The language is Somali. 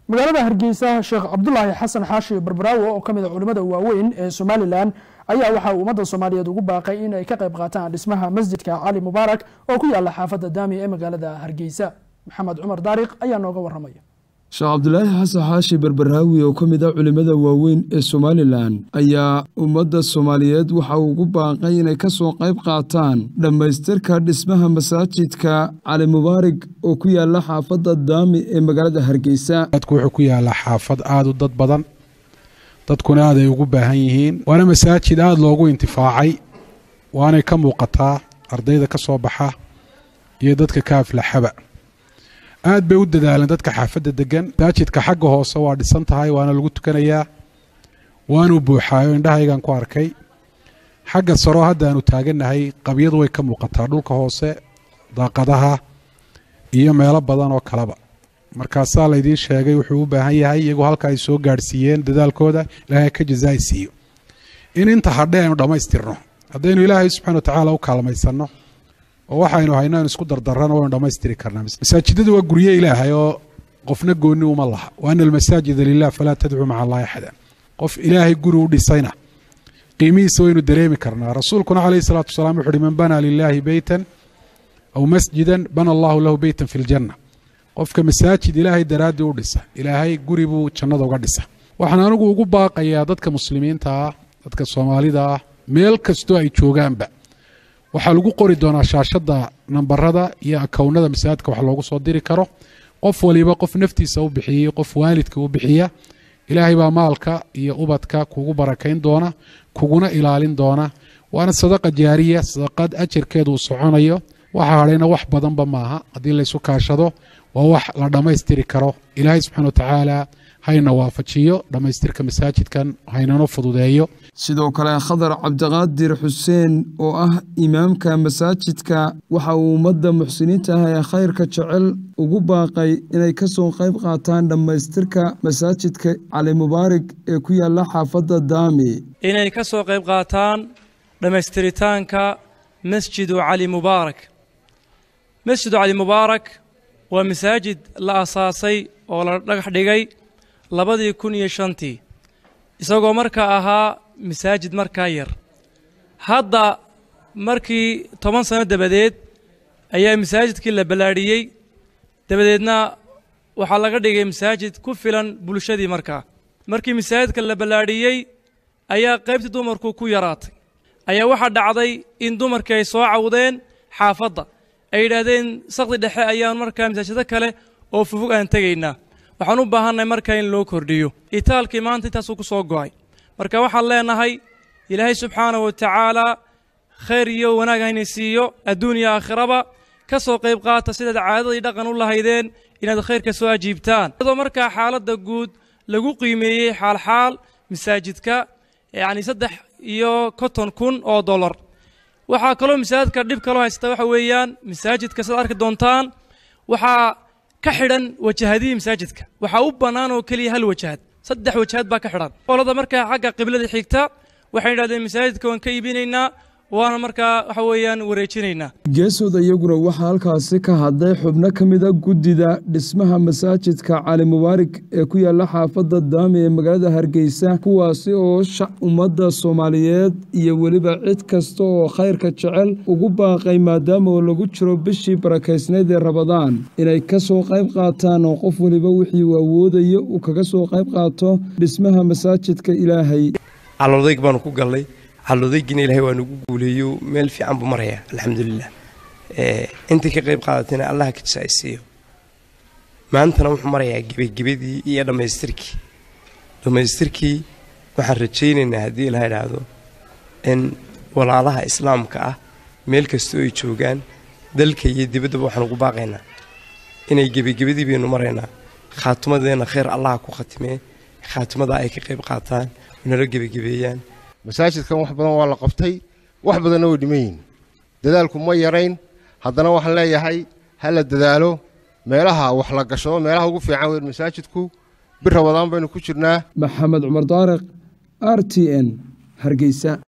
magaalada hargeysa sheekh cabdulaahi xasan xaashi barbaraawo oo ka mid a culimmada waaweyn ee somalilan ayaa waxaa uu ummadda soomaaliyeed ugu baaqay in ay ka qayb qaataan dhismaha masjidka cali mubaarak oo ku yaala xaafadda daami ee magaalada hargeysa maxamed cumar daariq ayaa nooga waramaya sheekh cabdulaahi xasan xaashi barbaraawi oo ka mid ah culimmada waaweyn ee somalilan ayaa ummadda soomaaliyeed waxa uu ugu baaqay inay ka soo qayb qaataan dhammaystirka dhismaha masaajidka cali mubaarig oo ku yaala xaafadda daami ee magaalada hargeysa dadku wuxuu ku yaalaa xaafad aada u dad badan dadkuna aad ay ugu baahan yihiin waana masaajid aada loogu intifaacay waanay ka muuqataa ardayda ka soo baxa iyo dadka ka aflaxaba aad bay u dadaaleen dadka xaafadda degan masaajidka xagga hoose waa dhisan tahay waana lagu tukanayaa waanuu buuxaayo indhahaygan ku arkay xagga saroo hadda aanu taagannahay qabyadu way ka muuqataa dhulka hoose daaqadaha iyo meelo badan oo kaleba markaasaa laydiin sheegay wuxuu u baahan yahay iyagoo halka ay soo gaadhsiiyeen dadaalkooda ilaahay ka jazaai siiyo in inta hadhe aynu dhammaystirno haddaynu ilaahay subxana watacaala u kaalmaysanno oo waxaynu hayno aynu isku dardarrano waynu dhammaystiri karnaa masaajidadu waa gurye ilaahay oo qofna goonni uma laha wa ana almasaajida lilah falaa tadcuu maca allahi axada qof ilaahay guri u dhisayna qiimihiisa waynu dareemi karnaa rasuulkuna calayhi salaatu wasalaam wuxu uhi man banaa lilaahi beytan aw masjidan bana allahu lahu beytan fi ljanna qofka masaajid ilaahay daraaddii u dhisa ilaahay guri buu jannada uga dhisa waxaan anigu ugu baaqayaa dadka muslimiinta ah dadka soomaalida ah meel kastoo ay joogaanba waxaa lagu qori doonaa shaashadda nambarada iyo akownada masaajidka wax loogu soo diri karo qof waliba qof naftiisa u bixiyey qof waalidka u bixiya ilaahay baa maalka iyo ubadka kugu barakayn doona kuguna ilaalin doona waana sadaqa jaariya sadaqad ajarkeedu uu soconayo waxa hadhayna wax badanba maaha haddii laysu kaashado waa wax la dhammaystiri karo ilaahay subxana watacaala hayna waafajiyo dhammaystirka masaajidkan haynano fududeeyo sidoo kale khadar cabdiqaadir xuseen oo ah imaamka masaajidka waxa uu ummadda muxsiniinta ah ee khayrka jecel ugu baaqay inay ka soo qayb qaataan dhammaystirka masaajidka cali mubaarig ee ku yaala xaafadda daami inay ka soo qayb qaataan dhammaystiritaanka masjidu cali mubaarak masjidu cali mubaarak waa masaajid la asaasay oo la dhagax dhigay labadii kun iyo shantii isagoo markaa ahaa masaajid markaa yar hadda markii toban sano dabadeed ayaa masaajidkii la ballaadhiyey dabadeedna waxaa laga dhigay masaajid ku filan bulshadii markaa markii masaajidka la ballaadhiyey ayaa qaybtii dumarku ku yaraatay ayaa waxaa dhacday in dumarkii ay soo cawdeen xaafadda ay yidhaahdeen sakdi dhexe ayaan markaa masaajido kale oo fufug aan tegaynaa waxaan u baahannahay markaa in loo kordhiyo itaalkii maanta intaasuu ku soo go'ay marka waxaan leenahay ilaahay subxaana wa tacaalaa khayr iyo wanaag hayna siiyo adduun iyo aakhiraba ka soo qayb qaata sidaad caadadii dhaqan u lahaydeen inaad khayrka soo ajiibtaan iyadoo markaa xaaladda guud lagu qiimeeyey xaalxaal masaajidka yacni saddex iyo konton kun oo dollar waxaa kaloo masaajidka dhib kaloo haysta waxa weeyaan masaajidka sidaad arki doontaan waxaa ka xidhan wajahadihii masaajidka waxaa u bannaan oo keliya hal wajahad saddex wajahad baa ka xidhan qolada markaa xagga qiblada xigta waxay yidhahdeen masaajidka waan ka iibinaynaa waana markaa waxa weeyaan wareejinaynaa geesooda iyaguna waxaa halkaasi ka hadlay xubno ka mid a guddida dhismaha masaajidka cali mubaarig ee ku yaala xaafadda daami ee magaalada hargeysa kuwaasi oo shac ummadda soomaaliyeed iyo weliba cid kasta oo khayrka jecel ugu baaqay maadaama oo lagu jiro bishii barakaysnayd ee rabadaan inay ka soo qayb qaataan oo qof weliba wixii uu awoodayo uu kaga soo qayb qaato dhismaha masaajidka ilaahay calodayg baanu ku gallay calodaygiina ilahay waa nagu guuleeyo meel fiican buu marayaa alxamdulilah intii ka qayb qaadatayna allaha ka jasaaysiiyo maantana wuxuu marayaa gebagebadii iyo dhammaystirkii dhammaystirkii waxaan rajaynaynaa haddii ilaha idhaahdo in walaalaha islaamka ah meel kastoo ay joogaan dalka iyo dibaddaba waxaan ugu baaqaynaa inay gebagebadii baynu maraynaa khaatimadeenna khayr allaha ku khatimee khaatimada ay ka qayb qaataan nala gebagebeeyaan masaajidkan wax badan waa la qabtay wax badanna way dhiman yihin dadaalku ma yarayn haddana waxaan leeyahay ha la dadaalo meelaha wax la gashado meelaha ugu fiican weyn masaajidku bir rabadaan baynu ku jirnaa maxamed cumar daariq r t n hargeysa